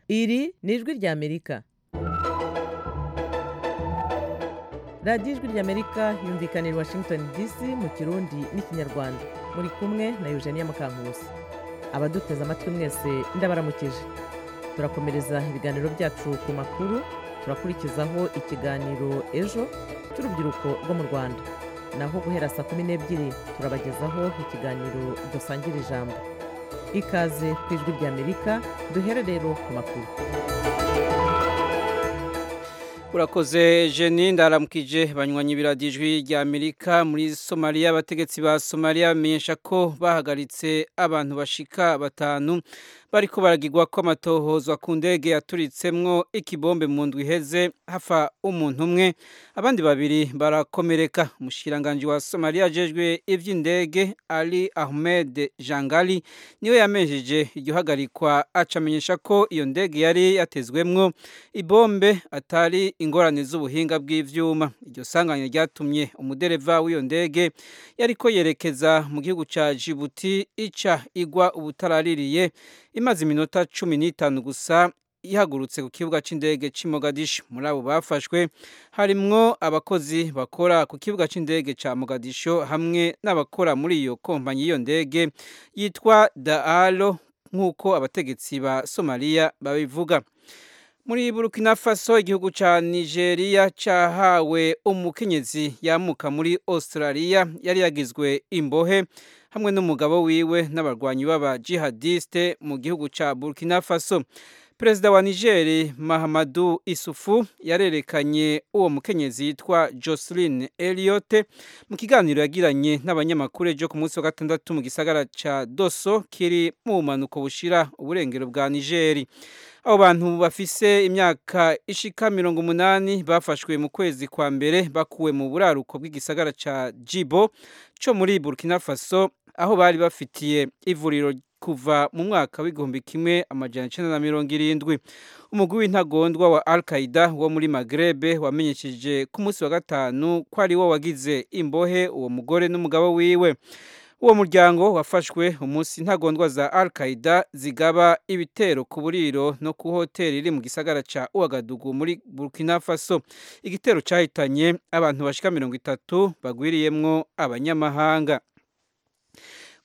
Iri ni ijwi ry'Amerika. Radiyo ijwi ry'Amerika yumvikana i Washington DC mu Kirundi n'Ikinyarwanda. Muri kumwe na Eugenia Mukankusi. Abaduteze amatwi mwese ndabaramukije. Turakomereza ibiganiro byacu ku makuru, turakurikizaho ikiganiro ejo cy'urubyiruko rwo mu Rwanda. Naho guhera saa kumi n'ebyiri turabagezaho ikiganiro dusangira ijambo. ikaze ku ijwi ry'amerika duhere rero ku makuru urakoze jeni ndaramukije banywanyi biradijwi ry'amerika muri somaliya abategetsi ba somaliya bamenyesha ko bahagaritse abantu bashika batanu bari baragirwa kw'amatohoza ku ndege yaturitsemwo ikibombe mu ndwi iheze hafa umuntu umwe abandi babiri barakomereka umushyiranganje wa somaliya ajejwe iby'indege ari ahmed jangali niwe yamenjeje iryo hagarikwa acamenyesha ko iyo ndege yari yatezwemwo ibombe atari ingorane z'ubuhinga bw'ibyuma iryo sanganya ryatumye umudereva w'iyo ndege yari ko yerekeza mu gihugu cya jibuti ica igwa ubutaraririye imaze iminota cumi n'itanu gusa ihagurutse ku kibuga cy'indege cy'i Mogadishu muri abo bafashwe harimwo abakozi bakora ku kibuga cy'indege cya Mogadishu hamwe n'abakora muri iyo kompanyi y'iyo ndege yitwa daalo nk'uko abategetsi ba somaliya babivuga muri burkina faso igihugu cya nigeria cyahawe umukenyezi yamuka muri australia yari yagizwe imbohe hamwe n'umugabo wiwe n'abarwanyi b'aba jihadiste mu gihugu cya burkina faso perezida wa nigeri mahamadu isufu yarerekanye uwo mukenyezi yitwa jocelyn eliyote mu kiganiro yagiranye n'abanyamakuru ejo ku munsi wa gatandatu mu gisagara cya doso kiri mu bumanuko bushira uburengero bwa nigeri abo bantu bafise imyaka ishika mirongo umunani bafashwe mu kwezi kwa mbere bakuwe mu buraruko bw'igisagara cya jibo cyo muri burkina faso aho bari bafitiye ivuriro kuva mu mwaka w'igihumbi kimwe amajana icyenda na mirongo irindwi umugwi w'intagondwa wa al qaida wo muri magrebe wamenyesheje ku munsi wa gatanu ko ari wo wagize imbohe uwo mugore n'umugabo wiwe uwo muryango wafashwe umunsi intagondwa za al qaida zigaba ibitero ku buriro no ku hoteli iri mu gisagara cya uwagadugu muri burkina faso igitero cyahitanye abantu bashika mirongo itatu bagwiriyemwo abanyamahanga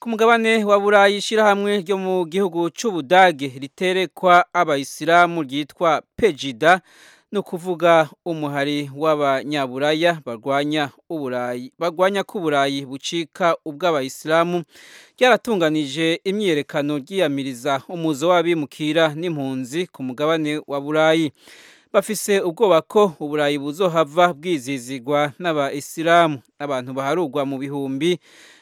ku mugabane wa burayi ishyirahamwe ryo mu gihugu cy'ubudage riterekwa abayisilamu ryitwa pejida ni ukuvuga umuhari w'abanyaburaya barwanya uburayi barwanya ko uburayi bucika ubw'abayisilamu ryaratunganije imyiyerekano ryiyamiriza umuzo w'abimukira n'impunzi ku mugabane wa burayi bafise ubwoba ko uburayi buzohava bwizizigwa n'abayisilamu abantu baharugwa mu bihumbi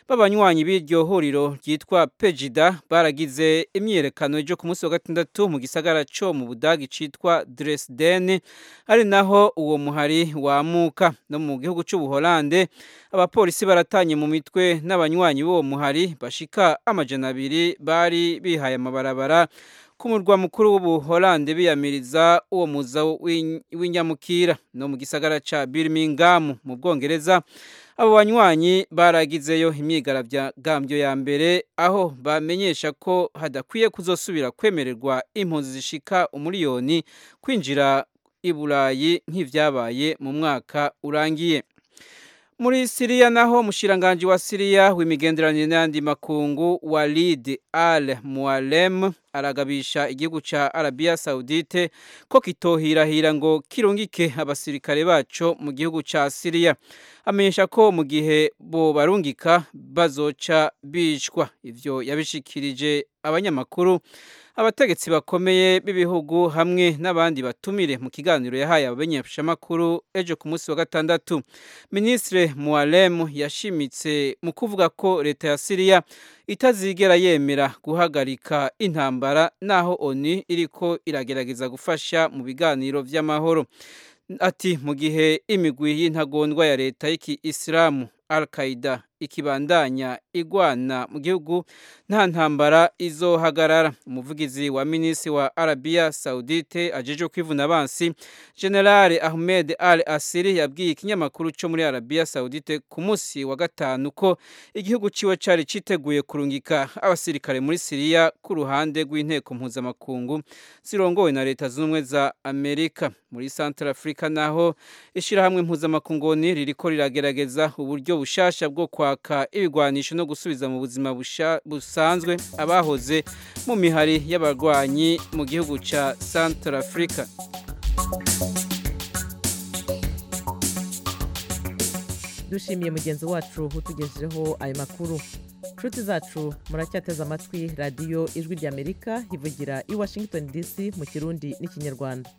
b'abanywanyi b'iryo huriro ryitwa pejida baragize imyiyerekano ejo ku munsi wa gatandatu mu gisagara cyo mu budagi cyitwa dresden ari naho uwo muhari wamuka no mu gihugu cy'ubuholande abapolisi baratanye mu mitwe n'abanywanyi b'uwo muhari bashika amajana abiri bari bihaye amabarabara ku murwa mukuru w'ubuholande biyamiriza uwo muza w'inyamukira no mu gisagara cya birmingham mu bwongereza abo banywanyi baragizeyo imyigaragambyo ya mbere aho bamenyesha ko hadakwiye kuzosubira kwemererwa impunzi zishika umuriyoni kwinjira i burayi nk'ibyabaye mu mwaka urangiye muri siriya naho umushiranganji wa siriya w'imigenderanire n'ayandi makungu walid al mualem aragabisha igihugu cya arabiya sawudite ko kitohirahira ngo kirungike abasirikare baco mu gihugu cya siriya amenyesha ko mu gihe bo barungika bazoca bicwa ivyo yabishikirije abanyamakuru abategetsi bakomeye b'ibihugu hamwe n'abandi batumire mu kiganiro yahaye abamenyeshamakuru ejo ku munsi wa gatandatu minisitire muwaremu yashimitse mu kuvuga ko leta ya siriya itazigera yemera guhagarika intambara naho oni iriko iragerageza gufasha mu biganiro by'amahoro ati mu gihe imigwi y'intagondwa ya leta y'iki isilamu al qaida ikibandanya igwana mu gihugu nta ntambara izohagarara umuvugizi wa minisitiri wa arabiya saudite ajejwe kwivuna abansi generale ahmed al asiri yabwiye ikinyamakuru cyo muri arabiya saudite ku munsi wa gatanu ko igihugu ciwe cari citeguye kurungika abasirikare muri siriya ku ruhande rw'inteko mpuzamakungu zirongowe na leta z'ubumwe za amerika muri central africa naho ishyirahamwe mpuzamakungoni ririko riragerageza uburyo bushasha bwo kwaka ibigwanisho no gusubiza mu buzima busha- busanzwe abahoze mu mihari y'abarwanyi mu gihugu ca central africa dushimiye mugenzi wacu utugejejeho ayo makuru nshuti zacu muracyateze amatwi radiyo ijwi ry'amerika ivugira i washington dc mu kirundi n'ikinyarwanda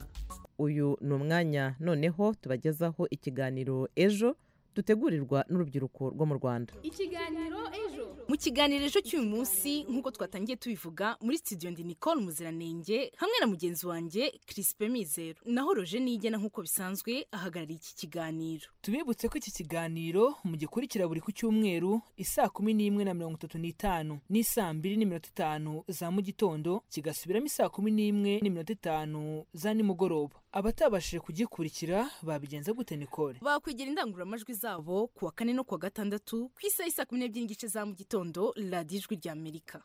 uyu ni umwanya noneho tubagezaho ikiganiro ejo dutegurirwa n'urubyiruko rwo mu rwanda ikiganiro ejo mu kiganiro ejo cy'uyu munsi nk'uko twatangiye tubivuga muri studio ndi nicole muziranenge hamwe na mugenzi wanjye crispe mizero naho roje nigena nk'uko bisanzwe ahagarariye iki kiganiro tubibutse ko iki kiganiro mugikurikira buri ku cyumweru isaa kumi n'imwe na mirongo itatu n'itanu n'isaa mbiri n'iminota itanu za mu gitondo kigasubiramo isaa kumi n'imwe n'iminota itanu za nimugoroba abatabashije kugikurikira babigenza gute Nicole bakwigira indangururamajwi zabo ku wa kane no ku wa gatandatu ku isaha isa kumi n'ebyiri n'igice za mu gitondo radiyo ijwi ry'amerika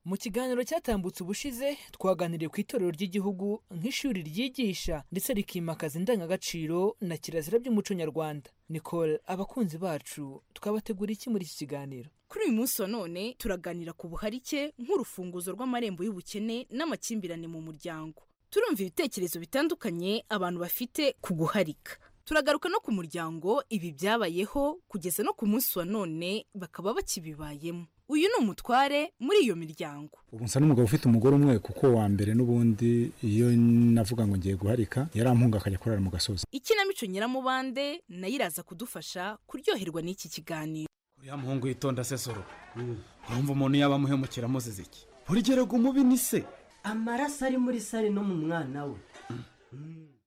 mu kiganiro cyatambutse ubushize twaganiriye ku itorero ry'igihugu nk'ishuri ryigisha ndetse rikimakaza indangagaciro na kirazira by'umuco nyarwanda Nicole abakunzi bacu twabategura iki muri iki kiganiro kuri uyu munsi wa none turaganira ku buharike nk'urufunguzo rw'amarembo y'ubukene n'amakimbirane mu muryango turumva ibitekerezo bitandukanye abantu bafite ku guharika turagaruka no ku muryango ibi byabayeho kugeza no ku munsi wa none bakaba bakibibayemo uyu ni umutware muri iyo miryango ubu nsa n'umugabo ufite umugore umwe kuko wa mbere n'ubundi iyo navuga ngo ngiye guharika yarampunga akajya kurara mu gasozi ikinamico nyiramubande nayo iraza kudufasha kuryoherwa n'iki kiganiro uriya muhungu yitonda se soro urumva umuntu yaba amuhemukira amuzize iki urugero umubi ni se amaraso ari muri sare no mu mwana we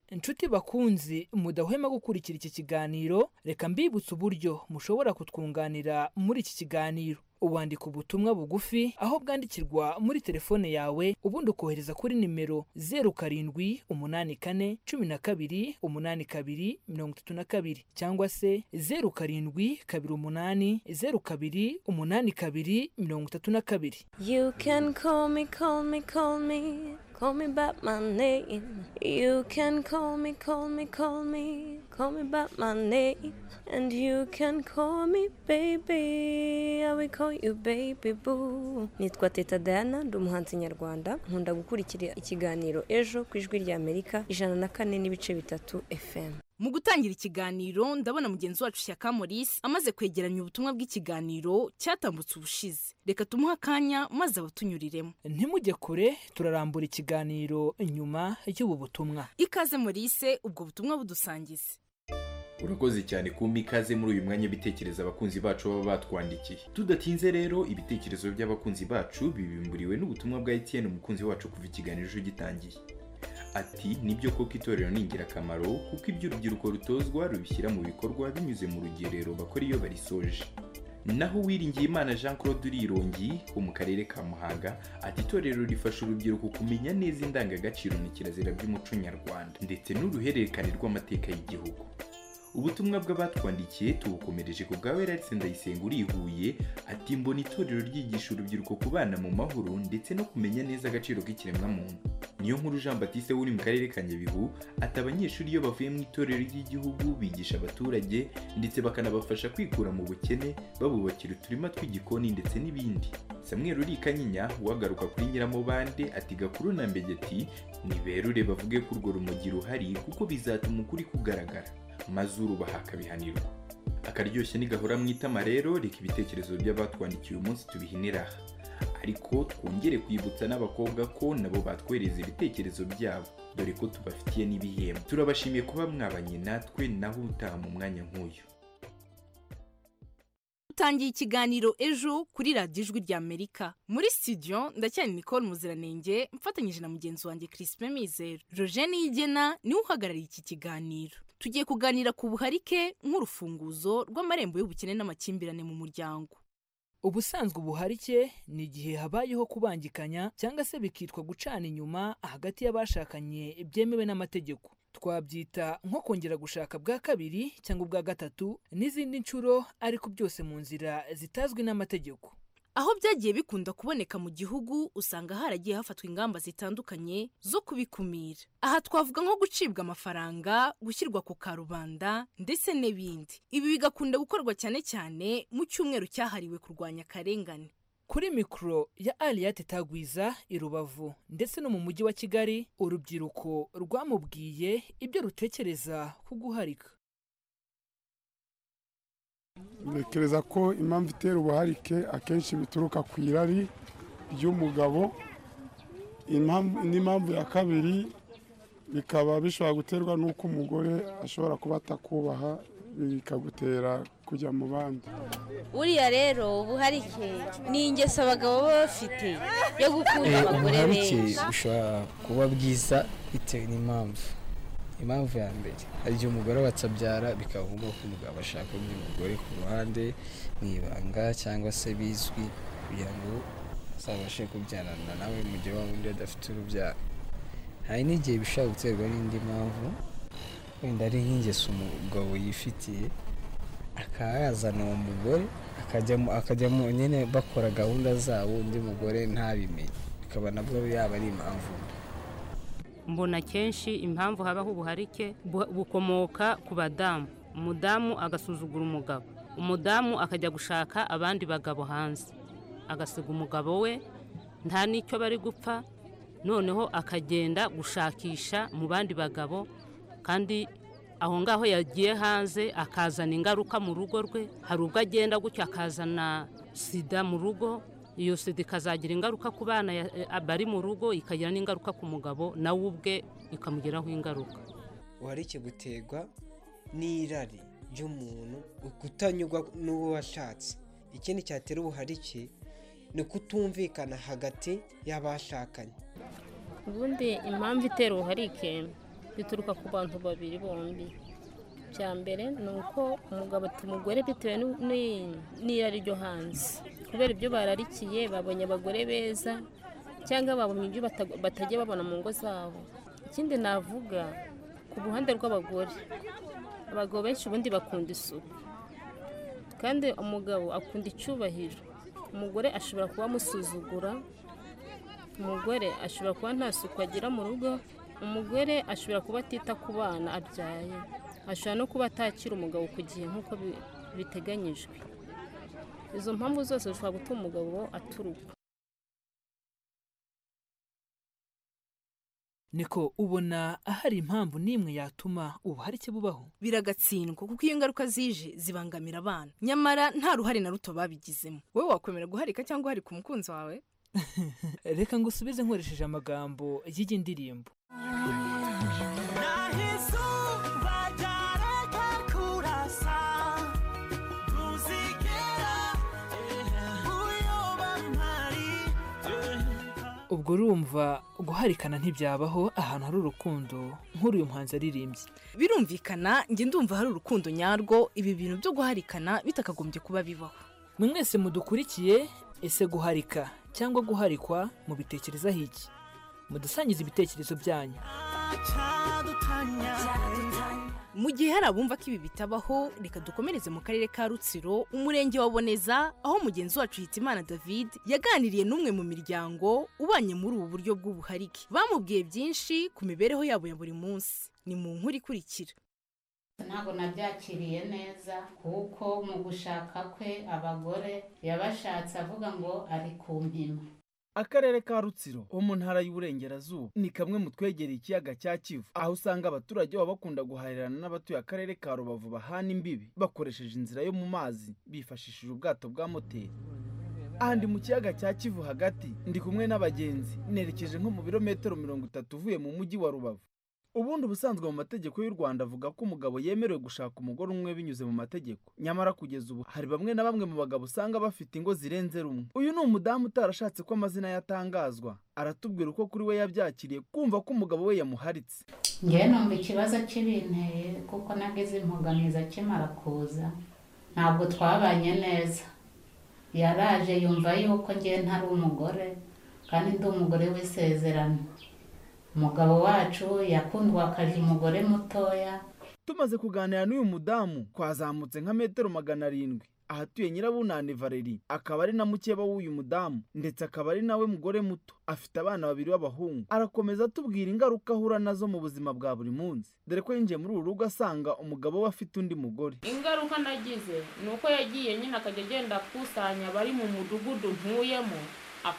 inshuti bakunzi mudahwema gukurikira iki kiganiro reka mbibutse uburyo mushobora kutwunganira muri iki kiganiro ubandika ubutumwa bugufi aho bwandikirwa muri telefone yawe ubundi ukohereza kuri nimero zeru karindwi umunani kane cumi na kabiri umunani kabiri mirongo itatu na kabiri cyangwa se zeru karindwi kabiri umunani zeru kabiri umunani kabiri mirongo itatu na kabiri You can call me, call me, call me, call me by my name. You can call me, call me, call me, call me by my name. And you can call me baby, I will call you baby boo. Nitwa Teta Diana, ndi umuhanzi nyarwanda, nkunda gukurikira ikiganiro ejo ku ijwi rya Amerika ijana na kane n'ibice bitatu FM. mu gutangira ikiganiro ndabona mugenzi wacu shyaka maurice amaze kwegeranya ubutumwa bw'ikiganiro cyatambutse ubushize reka tumuhe akanya maze abatunyuriremo ntimujye kure turarambura ikiganiro nyuma y'ubu butumwa ikaze maurice ubwo butumwa budusangize urakoze cyane kumpa ikaze muri uyu mwanya bitekereza abakunzi bacu baba batwandikiye tudatinze rero ibitekerezo by'abakunzi bacu bibimburiwe n'ubutumwa bwa etiyeni umukunzi wacu kuva ikiganiro ejo gitangiye ati nibyo koko itorero ni ingirakamaro kuko ibyo urubyiruko rutozwa rubishyira mu bikorwa binyuze mu rugerero bakora iyo barisoje naho Uwiringiyimana jean claude urirongi wo mu karere ka muhanga ati itorero rifasha urubyiruko kumenya neza indangagaciro na kirazira by'umuco nyarwanda ndetse n'uruhererekane rw'amateka y'igihugu ubutumwa bw'abatwandikiye tubukomereje ku bwa werarisi ndayisenga urihuye ati mbona itorero ryigisha urubyiruko kubana mu mahoro ndetse no kumenya neza agaciro k'ikiremwamuntu niyo nkuru jean batiste uri mu karere ka nyabihu ati abanyeshuri iyo bavuye mu itorero ry'igihugu bigisha abaturage ndetse bakanabafasha kwikura mu bukene babubakira uturima tw'igikoni ndetse n'ibindi samuel urika nyinya wagaruka kuri nyiramubande ati gakuru na mbegeti niberure bavuge ko urwo rumogi ruhari kuko bizatuma ukuri kugaragara mazuru bahakabihanirwa akaryoshye nigahora mu itama rero reka ibitekerezo by'abatwandikiye uyu munsi tubihinira aha ariko twongere kwibutsa n'abakobwa ko nabo batwohereza ibitekerezo byabo dore ko tubafitiye n'ibihembo turabashimiye kuba mwabanye natwe naho utaha mu mwanya nk'uyu dutangiye ikiganiro ejo kuri radiyo ijwi ry'amerika muri studio ndacyari nicole muziranenge mfatanyije na mugenzi wanjye crispin mizero roje niyigena niwe uhagarariye iki kiganiro tugiye kuganira ku buharike nk'urufunguzo rw'amarembo y'ubukene n'amakimbirane mu muryango ubusanzwe ubuharike ni igihe habayeho kubangikanya cyangwa se bikitwa gucana inyuma hagati y'abashakanye byemewe n'amategeko twabyita nko kongera gushaka bwa kabiri cyangwa ubwa gatatu n'izindi nshuro ariko byose mu nzira zitazwi n'amategeko aho byagiye bikunda kuboneka mu gihugu usanga haragiye hafatwa ingamba zitandukanye zo kubikumira aha twavuga nko gucibwa amafaranga gushyirwa ku karubanda ndetse n'ibindi ibi bigakunda gukorwa cyane cyane mu cyumweru cyahariwe kurwanya akarengane kuri mikoro ya ariyate tagwiza i rubavu ndetse no mu mujyi wa kigali urubyiruko rwamubwiye ibyo rutekereza ku guharika ntekereza ko impamvu itera ubuharike akenshi bituruka ku irari ry'umugabo n'impamvu ya kabiri bikaba bishobora guterwa n'uko umugore ashobora kuba atakubaha bikagutera kujya mu bandi buriya rero ubuharike ni ingeso abagabo baba bafite yo gukunda abagore ubuharike benshi bushobora kuba bwiza bitewe n'impamvu impamvu ya mbere hari igihe umugore watabyara bikaba ngombwa ko umugabo ashaka undi mugore ku ruhande mu ibanga cyangwa se bizwi kugira ngo azabashe kubyarana nawe mu gihe waba undi adafite urubyaro hari n'igihe bishobora guterwa n'indi mpamvu wenda ari nk'ingeso umugabo yifitiye akaba yazana uwo mugore akajyamo akajyamo nyine bakora gahunda zabo undi mugore ntabimenye bikaba nabwo yaba ari impamvu mbona kenshi impamvu habaho ubuharike bu- bukomoka ku badamu umudamu agasuzugura umugabo umudamu akajya gushaka abandi bagabo hanze agasiga umugabo we nta n'icyo bari gupfa noneho akagenda gushakisha mu bandi bagabo kandi aho ngaho yagiye hanze akazana ingaruka mu rugo rwe hari ubwo agenda gutya akazana sida mu rugo iyo sida ikazagira ingaruka ku bana ya- eh, bari mu rugo ikagira n'ingaruka ku mugabo nawe ubwe ikamugiraho ingaruka ubuharike buterwa n'irari ry'umuntu kutanyurwa n'uwo washatse ikindi cyatera ubuharike ni ukutumvikana hagati y'abashakanye ubundi impamvu itera ubuharike bituruka ku bantu babiri bombi bya mbere ni uko umugabo ati umugore bitewe n'u- n'i- n'irari ryo hanze kubera ibyo bararikiye babonye abagore beza cyangwa babonye ibyo bata- batajya babona mu ngo zabo ikindi navuga ku ruhande rw'abagore abagabo benshi ubundi bakunda isuku kandi umugabo akunda icyubahiro umugore ashobora kuba amusuzugura umugore ashobora kuba nta suku agira mu rugo umugore ashobora kuba atita ku bana abyaye ashobora no kuba atakira umugabo ku gihe nk'uko bi- biteganyijwe izo mpamvu zose zishobora gutuma umugabo aturuka niko ubona ahari impamvu n'imwe yatuma ubuharike bubaho biragatsindwa kuko iyo ngaruka zije zibangamira abana nyamara nta ruhare na ruto babigizemo wowe wakwemera guharika cyangwa uharika umukunzi wawe reka ngusubize nkoresheje amagambo y'iyi ndirimbo ubwo urumva guharikana ntibyabaho ahantu hari urukundo nk'uyu muhanzi aririmbye birumvikana njye ndumva hari urukundo nyarwo ibi bintu byo guharikana bitakagombye kuba bibaho mwe mwese mudukurikiye ese guharika cyangwa guharikwa mubitekerezaho iki mudusangize ibitekerezo byanyu mu gihe hari abumva ko ibi bitabaho reka dukomereze mu karere ka rutsiro umurenge wa boneza aho mugenzi wacu hitimana david yaganiriye n'umwe mu miryango ubanye muri ubu buryo bw'ubuharike bamubwiye byinshi ku mibereho yabo ya buri munsi ni mu nkuru ikurikira ntabwo nabyakiriye neza kuko mu gushaka kwe abagore yabashatse avuga ngo ari ku mpima akarere ka rutsiro ho mu ntara y'uburengerazuba ni kamwe mu twegereye ikiyaga cya kivu aho usanga abaturage baba bakunda guhahirana n'abatuye akarere ka rubavu bahana imbibi bakoresheje inzira yo mu mazi bifashishije ubwato bwa moteri aha ndi mu kiyaga cya kivu hagati ndi kumwe n'abagenzi nerekeje nko mu birometero mirongo itatu uvuye mu mujyi wa rubavu ubundi ubusanzwe mu mategeko y'u rwanda avuga ko umugabo yemerewe gushaka umugore umwe binyuze mu mategeko nyamara kugeza ubu hari bamwe na bamwe mu bagabo usanga bafite ingo zirenze rumwe uyu ni umudamu utarashatse ko amazina yatangazwa aratubwira uko kuri we yabyakiriye kumva ko umugabo we yamuharitse ngewe numva ikibazo kibinteye kuko nageze imbogamizi akimara kuza ntabwo twabanye neza yaraje yumva yuko ngewe ntari umugore kandi ndi umugore w'isezerano umugabo wacu yakundwakaje umugore mutoya tumaze kuganira n'uyu mudamu twazamutse nka metero magana arindwi ahatuye nyirabunani valeri akaba ari na mukeba w'uyu mudamu ndetse akaba ari nawe mugore muto afite abana babiri b'abahungu arakomeza atubwira ingaruka ahura nazo mu buzima bwa buri munsi dore ko yinjiye muri uru rugo asanga umugabo we afite undi mugore ingaruka nagize ni uko yagiye nyine akajya agenda akusanya abari mu mudugudu ntuyemo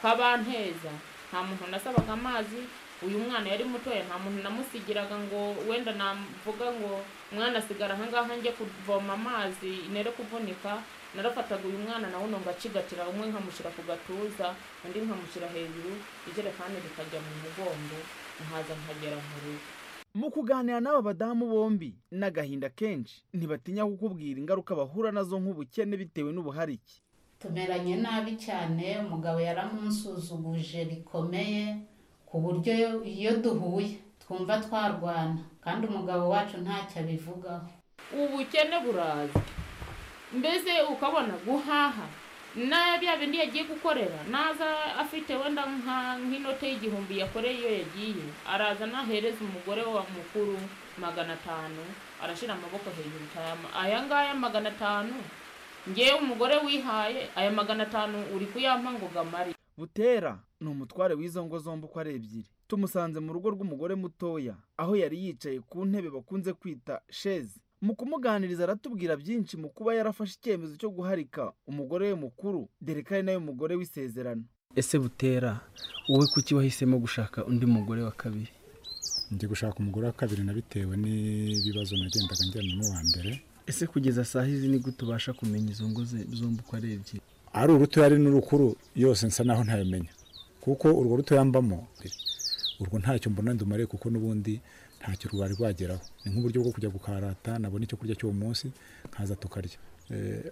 akabanteza nta muntu nasabaga amazi uyu mwana yari mutoya nta muntu namusigiraga ngo wenda navuga ngo umwana asigara ahangaha njye kuvoma amazi nere kuvunika narafataga uyu mwana nawe nonga acigatira umwe nkamushyira ku gatuza undi nkamushyira hejuru ijerekani rikajya mu mugongo nkaza nkagera mu rugo mu kuganira n'aba badamu bombi n'agahinda kenshi ntibatinya kukubwira ingaruka bahura nazo nk'ubukene bitewe n'ubuharike tumeranye nabi cyane umugabo yaramusuzuguje bikomeye ku buryo iyo duhuye twumva twarwana kandi umugabo wacu ntacyo abivugaho ubukene buraza mbese ukabona guhaha na bya bindi yagiye gukorera naza afite wenda nka nk'inote y'igihumbi yakoreye iyo yagiye araza nahereza umugore wa mukuru magana atanu arashyira amaboko hejuru cyane aya ngaya magana atanu ngewe umugore wihaye aya magana atanu uri kuyampa ngo gamare butera ni umutware w'izo ngo zombi uko ari ebyiri tumusanze mu rugo rw'umugore mutoya aho yari yicaye ku ntebe bakunze kwita sheze mu kumuganiriza aratubwira byinshi mu kuba yarafashe icyemezo cyo guharika umugore we mukuru dore ko ari nawe mugore w'isezerano ese butera wowe kuki wahisemo gushaka undi mugore wa kabiri ndi gushaka umugore wa kabiri nabitewe n'ibibazo nagendaga njyana n'uwa mbere ese kugeza saa hizi ni gute ubasha kumenya izo ngo ze zombi uko ari ebyiri ari urutoya ari n'urukuru yose nsa naho ntayamenya kuko urwo rutoya mbamo urwo ntacyo mbona ndumare kuko n'ubundi ntacyo rwari rwageraho ni nk'uburyo bwo kujya gukarata nabona icyo kurya cy'uwo munsi nkaza tukarya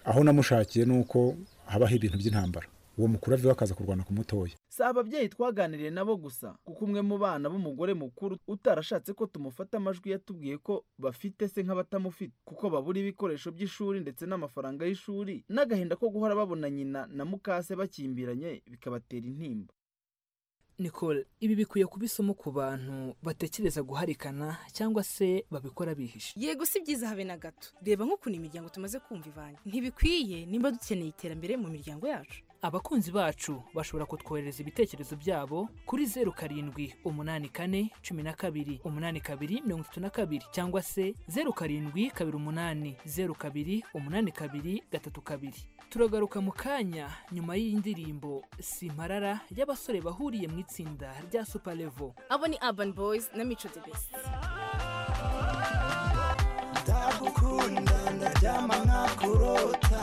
aho namushakiye ni uko habaho ibintu by'intambara uwo mukuru aviwe akaza kurwana ku mutoya si ababyeyi twaganiriye nabo gusa kuko umwe mu bana b'umugore mukuru utarashatse ko tumufata amajwi yatubwiye ko bafite se nk'abatamufite kuko babura ibikoresho by'ishuri ndetse n'amafaranga y'ishuri n'agahinda ko guhora babona nyina na mukase bakimbiranye bikabatera intimba nicole ibi bikwiye kuba isomo ku bantu batekereza guharikana cyangwa se babikora bihishe yego si byiza habe na gato reba nk'ukuntu imiryango tumaze kumva ivanye ntibikwiye nimba dukeneye iterambere mu miryango yacu abakunzi bacu bashobora kutwohereza ibitekerezo byabo kuri zeru karindwi umunani kane cumi na kabiri umunani kabiri mirongo itatu na kabiri cyangwa se zeru karindwi kabiri umunani zeru kabiri umunani kabiri gatatu kabiri turagaruka mu kanya nyuma y'indirimbo simparara y'abasore bahuriye mu itsinda rya supalevo abo ni urban boys na mico the best ndagukunda ndaryama nkakurota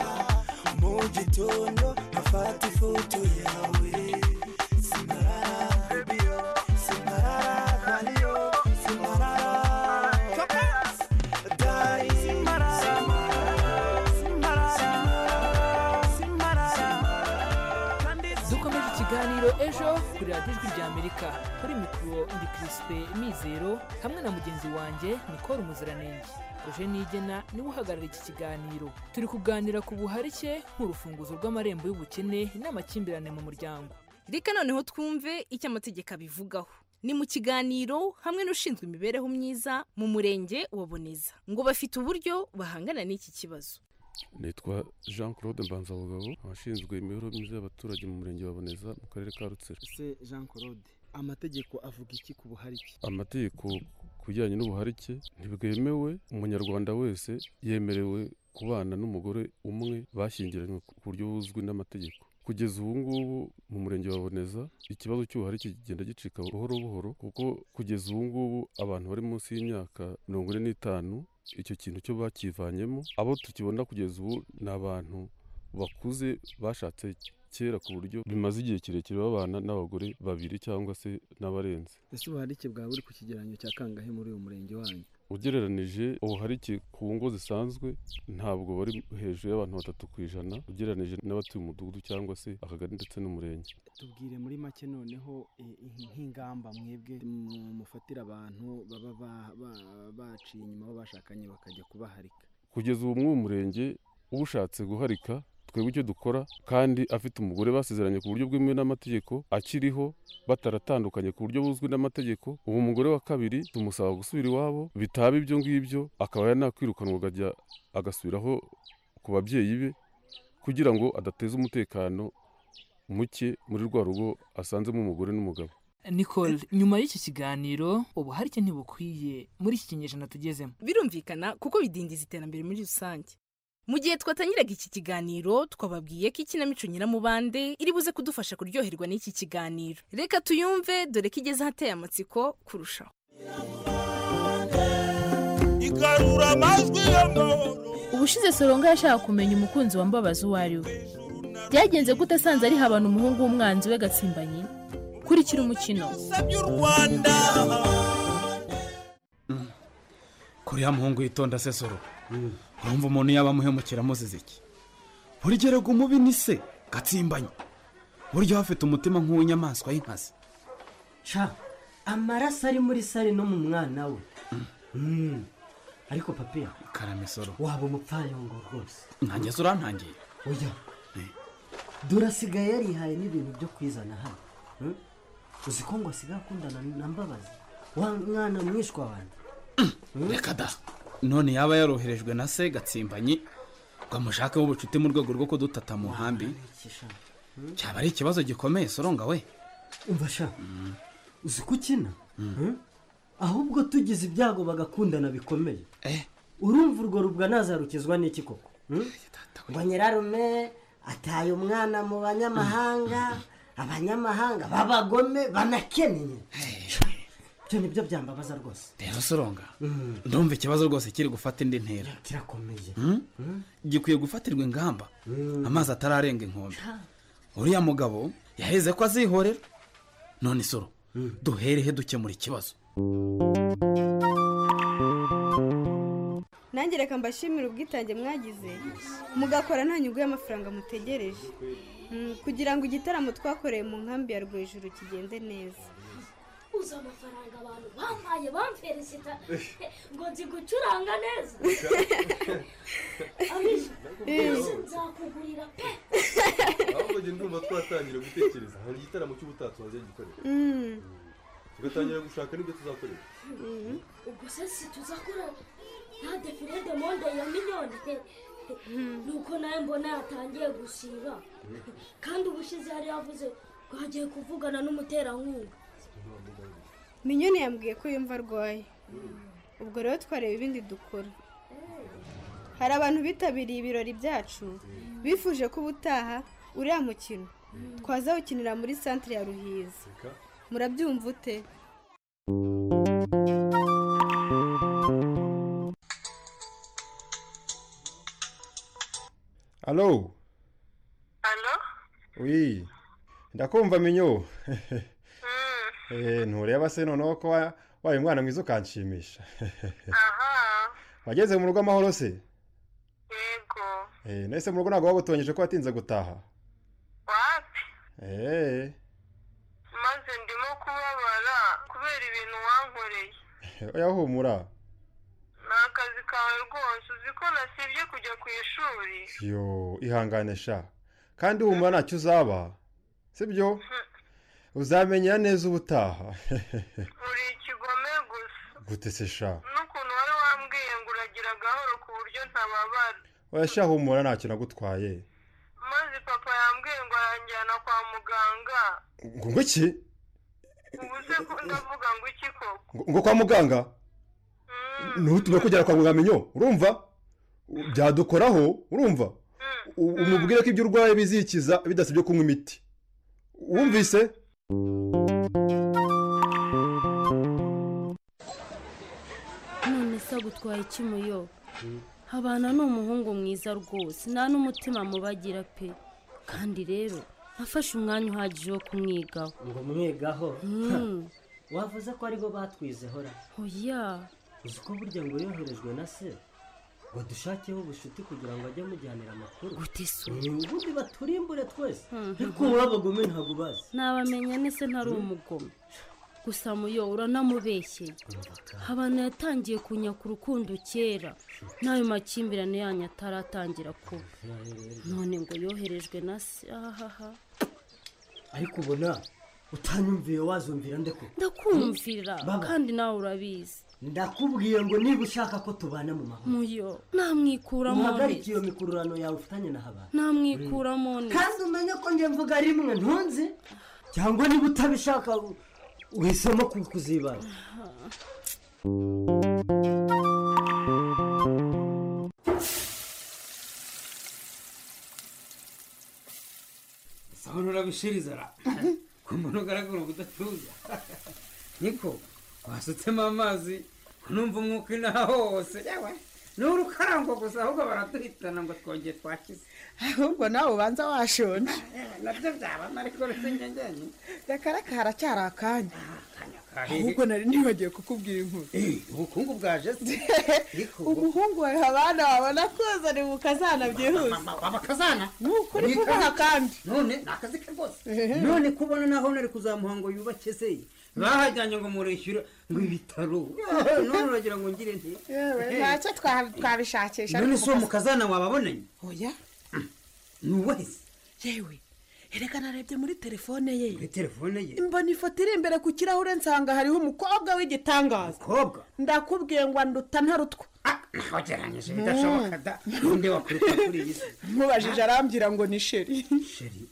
mu gitondo nkafata ifoto yawe simparara bebiyo simparara mariyo simparara dari simparara simparara simparara kandi dukomeje ikiganiro ejo kuri radiyo ijwi rya amerika kuri mikoro ndi kirisipe mizero hamwe na mugenzi wanjye nikora umuziranenge uje nigena niwe uhagarara iki kiganiro turi kuganira ku buharike nk'urufunguzo rw'amarembo y'ubukene n'amakimbirane mu muryango reka noneho twumve icyo amategeko abivugaho ni mu kiganiro hamwe n'ushinzwe imibereho myiza mu murenge wa boneza ngo bafite uburyo bahangana n'iki kibazo nitwa jean claude mbanzabugabo abashinzwe imibereho myiza y'abaturage mu murenge wa boneza mu karere ka rutsiro se jean claude amategeko avuga iki ku buharike amategeko ku bijyanye n'ubuharike ntibwemewe umunyarwanda wese yemerewe kubana n'umugore umwe bashyingiranywe ku buryo buzwi n'amategeko kugeza ubu ngubu mu murenge wa boneza ikibazo cy'ubuharike kigenda gicika buhoro buhoro kuko kugeza ubu ngubu abantu bari munsi y'imyaka mirongo ine n'itanu icyo kintu cyo bakivanyemo abo tukibona kugeza ubu ni abantu bakuze bashatse kera ku buryo bimaze igihe kirekire babana n'abagore babiri cyangwa se n'abarenze ese ubuharike bwawe buri ku kigereranyo cya kangahe muri uyu murenge wanyu ugereranije ubuharike ku ngo zisanzwe ntabwo bari hejuru y'abantu batatu ku ijana ugereranije n'abatuye umudugudu cyangwa se akagari ndetse n'umurenge tubwire muri make noneho eh, eh, nk'ingamba mwebwe mu- mufatira abantu baba ba- ba- baciye inyuma abo bashakanye bakajya kubaharika kugeza ubu muri uwo murenge ushatse guharika twebwe icyo dukora kandi afite umugore basezeranye ku buryo bwemewe n'amategeko akiriho bataratandukanye ku buryo buzwi n'amategeko ubu umugore wa kabiri tumusaba gusubira iwabo bitaba ibyo ngibyo akaba yanakwirukanwa akajya agasubiraho ku babyeyi be kugira ngo adateza umutekano muke muri rwa rugo asanzemo umugore n'umugabo nicole nyuma y'iki kiganiro ubuharike ntibukwiye muri iki kinyejana tugezemo birumvikana kuko bidindiza iterambere muri rusange mu gihe twatangiraga iki kiganiro twababwiye ko ikinamico nyiramubande iri buze kudufasha kuryoherwa n'iki kiganiro reka tuyumve dore ko igeze ahateye amatsiko kurushaho igarura amajwi y'amahoro ubushize soronga yashaka kumenya umukunzi wa mbabazi uwo ari we byagenze gute asanze ari habana umuhungu w'umwanzi we gatsimbanyi kurikira umukino kuri ya muhungu yitonda se soro urumva umuntu yaba amuhemukira amuziza iki buri gihe rega umubi ni se gatsimbanye buryo hafite umutima nk'uw'inyamaswa y'inkazi ca amaraso ari muri sare no mu mwana we Mm. ariko papiya karame soro waba umupfayongo rwose nanjye se urantangiye oya dore asigaye yarihaye n'ibintu byo kwizana hano Mm? uzi ko ngo asigaye akundana na mbabazi wa mwana mwishwa wanjye reka da none yaba yaroherejwe na se gatsimbanye ngo amushakeho ubucuti mu rwego rwo kudutata mu nkambi cyaba ari ikibazo gikomeye soronga we umva sha uzi ko ukina Mm? ahubwo tugize ibyago bagakundana bikomeye urumva urwo rubwa nazarukizwa n'iki koko Mm? ngo nyirarume ataye umwana mu banyamahanga abanyamahanga b'abagome banakennye ibyo nibyo byambabaza rwose rero soronga ndumva ikibazo rwose kiri gufata indi ntera kirakomeye gikwiye gufatirwa ingamba amazi atararenga inkombe uriya mugabo yaheze ko azihorera none isoro duherehe dukemura ikibazo nanjye reka mbashimire ubwitange mwagize mugakora nta nyungu y'amafaranga mutegereje Mm, kugira ngo igitaramo twakoreye mu nkambi ya rwejuru kigende neza uzi amafaranga abantu bampaye bamperesita ngo nzi gucuranga neza abisha uzi nzakugurira pe ahubwo njye ndumva twatangira gutekereza hari igitaramo cy'ubutatsi wajya gikorera Mm. tugatangira gushaka n'ibyo tuzakorera Mhm. ubwo se si tuzakora nta defirede monde ya miliyoni pe nuko nawe mbona yatangiye gusiba kandi ubushize yari yavuze ngo agiye kuvugana n'umuterankunga minyoni yambwiye ko yumva arwaye ubwo rero twareba ibindi dukora hari abantu bitabiriye ibirori byacu bifuje ko ubutaha uriya mukino twazawukinira muri santire ya ruhizi murabyumva ute Allô Oui. Ndakumva minyo. Eh, ntureba se noneho ko wa- wabaye umwana mwiza ukanshimisha. Wageze mu rugo amahoro se? Yego. Eh, nahise mu rugo ntabwo wagutonyeshe ko watinze gutaha. Wapi? Eh. maze ndimo kubabara kubera ibintu wankoreye Oya humura. ni akazi kawe rwose uzi ko nasibye kujya ku ishuri Yo, ihangane sha. Kandi humura ntacyo uzaba. Sibyo? Uzamenya neza ubutaha. uri ikigome gusa Gute se sha? n'ukuntu wari wambwiye ngo uragira agahoro ku buryo ntababara Oya sha humura ntacyo nagutwaye. maze papa yambwiye ngo aranjyana kwa muganga Ngo ngo iki? ubu se ko ndavuga ngo iki koko ngo ngo kwa muganga ntutume kugera kwa muganga minyo urumva byadukoraho urumva U- umubwire ko ibyo urwaye bizikiza bidasabye kunywa imiti wumvise none se agutwaye iki muyo habana ni umuhungu mwiza rwose nta n'umutima mubagira pe kandi rero nafashe umwanya uhagije wo kumwigaho ngo mwigaho Mm. wavuze ko aribo batwizeho ra oya uzi ko burya ngo yoherejwe na se ngo dushakeho ubucuti kugira ngo ajye amujyanira amakuru Eh, ubundi baturimbure twese ariko wowe abagome ntabwo ubazi nabamenye nese ntari umugome gusa muyo uranamubeshyeye abantu yatangiye kunyaka urukundo kera n'ayo makimbirane yanyu ataratangira kuba none ngo yoherejwe na se ahaha ariko ubona utanyumviye wazumvira nde ko ndakumvira Baba. kandi nawe urabizi ndakubwiye ngo niba ushaka ko tubana mu mahoro muyo namwikuramo uhagarike iyo mikururano yawe ufitanye na habana namwikuramo kandi umenye ko njye mvuga rimwe ntunze cyangwa niba utabishaka uhisemo ku- kuzibana sawa nurabishiriza ra ku muntu ugaragara ubudatuza niko wasutsemo amazi numva umwuka inaha hose yewe ni urukarango gusa ahubwo baraduhitana ngo twongere twakize ahubwo nawe ubanza washonje nabyo byabamo ariko uretse ngengenye reka reka haracyari akanya ahubwo nari nibagiwe kukubwira inkuru ubukungu bwaje se ariko umuhungu wawe habana wabona koza ni mu kazana byihuse abakazana ni ukuri Ni kubaha kazi. kandi none ni akazi ke rwose none kubona naho nari kuzamuha ngo yubake se bahajyanye ngo murishyure ngo ibitaro none uragira ngo ngire nti yewe Eh. ntacyo twa- twabishakisha none ariko si uwo mu kazana. mukazana wababonanye oya nuwahise yewe erega narebye muri telefone ye muri telefone ye mbona ifoto iri imbere ku kirahure nsanga hariho umukobwa w'igitangaza umukobwa ndakubwiye ngo nduta ntarutwa wageranyije bidashoboka da ninde wakwiruka kuri iyi si mubajije arambwira ngo ni sheri sheri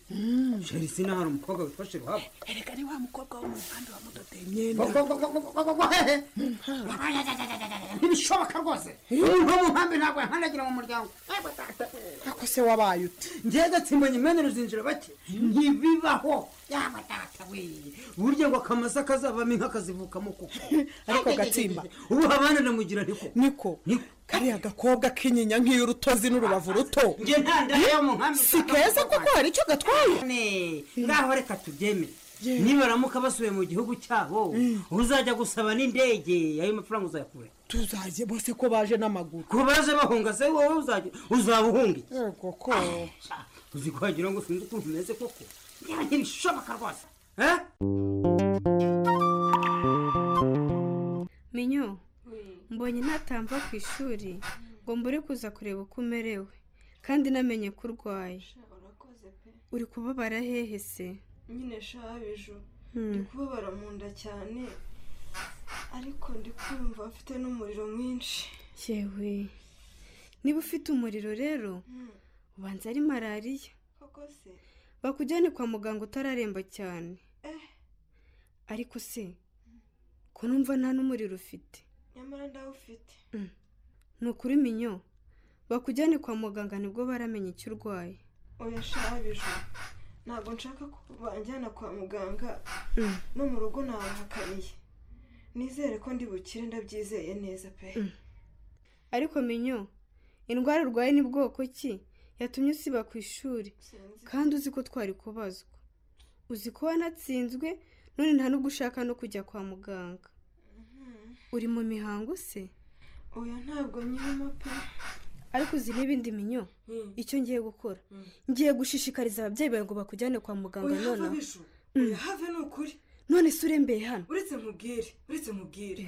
sheri sinahari umukobwa witwa sheri wabo erega ni wa mukobwa wo mu muhanda wamudodeye imyenda ntibishoboka rwose nko mu nkambi ntabwo yankandagira mu muryango ako se wabaye uti ngewe gatsimbanye imena ruzinjira bake ntibibaho yaba data we burya ngo akamasa kazavamo inka kazivukamo kuko ariko gatsimba ubu abana namugira niko niko kariya gakobwa kinyinya nk'iyo urutozi n'urubavu ruto njye nta ndaya yo mu nkambi si keza kuko hari icyo gatwaye ngaho reka tubyemere nibaramuka basubiye mu gihugu cyabo uzajya gusaba n'indege ayo mafaranga uzayakura tuzajye bose ko baje n'amaguru ku baje bahunga se wowe uzajya uzaba uhunga iki? yego ko uzi ko wagira ngo sinzi ukuntu umeze koko yewe ntibishoboka rwose eh? minyo mbonye ntatamva ku ishuri ngo mbure kuza kureba uko umerewe kandi namenye ko urwaye urakoze pe uri kubabara hehe se nyine shabijo Hmm. ndi kubabara mu nda cyane ariko ndi kumva mfite n'umuriro mwinshi yewe niba ufite umuriro rero ubanza ari malariya koko se bakujyane kwa muganga utararemba cyane eh ariko se ko numva nta n'umuriro ufite nyamara ndawufite ni ukuri minyo bakujyane kwa muganga nibwo baramenya icyo urwaye oya shabijo ntabwo nshaka ko banjyana kwa muganga Mm. no mu rugo nabahakaniye nizere ko ndi bukire ndabyizeye neza pe ariko minyo indwara urwaye ni bwoko ki yatumye usiba ku ishuri kandi uzi ko twari kubazwa uzi ko wanatsinzwe none nta n'ubwo ushaka no kujya kwa muganga uri mu mihango se oya ntabwo nyirimo pe ariko uzi n'ibindi minyo icyo ngiye gukora ngiye gushishikariza ababyeyi bawe ngo bakujyane kwa muganga Oya, nonaha Habijo, Mm. oya, have ni ukuri none se urembeye hano uretse nkubwire uretse nkubwire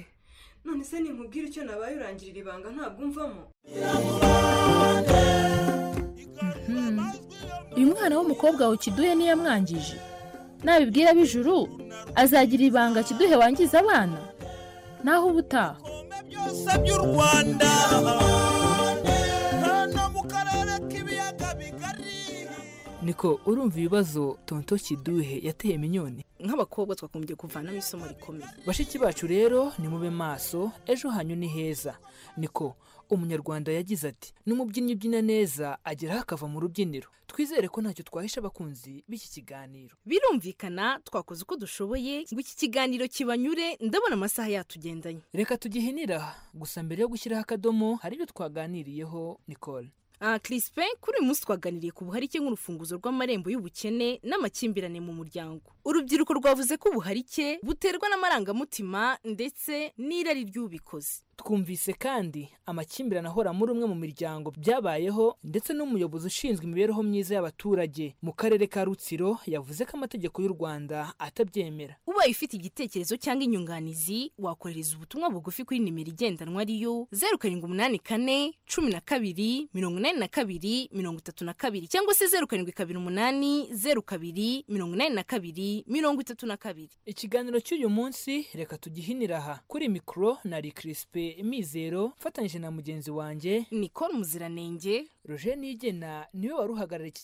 none se nkubwire icyo nabaye urangirira ibanga ntabwo umvamo uyu mwana w'umukobwa ukiduhe niyo yamwangije nabibwira ab'ijuru azagira ibanga kiduhe wangiza abana naho ubutaha byose by'u rwanda hano mu karere k'ibiyaga bigari niko urumva ibibazo tonto kiduhe yateye minyoni nk'abakobwa twagombye kuvanamo isomo rikomeye bashiki bacu rero nimube maso ejo hanyu ni heza niko umunyarwanda yagize ati n'umubyinnyi ubyina neza ageraho akava mu rubyiniro twizere ko ntacyo twahisha abakunzi b'iki kiganiro birumvikana twakoze uko dushoboye ngo iki kiganiro kibanyure ndabona amasaha yatugendanye reka tugihinira gusa mbere yo gushyiraho akadomo hari ibyo twaganiriyeho nicole aha kirisipe kuri uyu munsi twaganiriye ku buharike nk'urufunguzo rw'amarembo y'ubukene n'amakimbirane mu muryango urubyiruko rwavuze ko ubuharike buterwa n'amarangamutima ndetse n'irari ry'ubikoze twumvise kandi amakimbirane ahora muri umwe mu miryango byabayeho ndetse n'umuyobozi ushinzwe imibereho myiza y'abaturage mu karere ka rutsiro yavuze ko amategeko y'u rwanda atabyemera ubaye ufite igitekerezo cyangwa inyunganizi wakohereza ubutumwa bugufi kuri nimero igendanwa ariyo zeru karindwi umunani kane cumi na kabiri mirongo inani na kabiri mirongo itatu na kabiri cyangwa se zeru karindwi kabiri umunani zeru kabiri mirongo inani na kabiri mirongo itatu na kabiri ikiganiro cy'uyu munsi reka tugihinira aha kuri mikoro nari kirisipe mizero mfatanyije na mugenzi wanjye nicole muziranenge roger nigena niwe wari uhagarariye iki kiganiro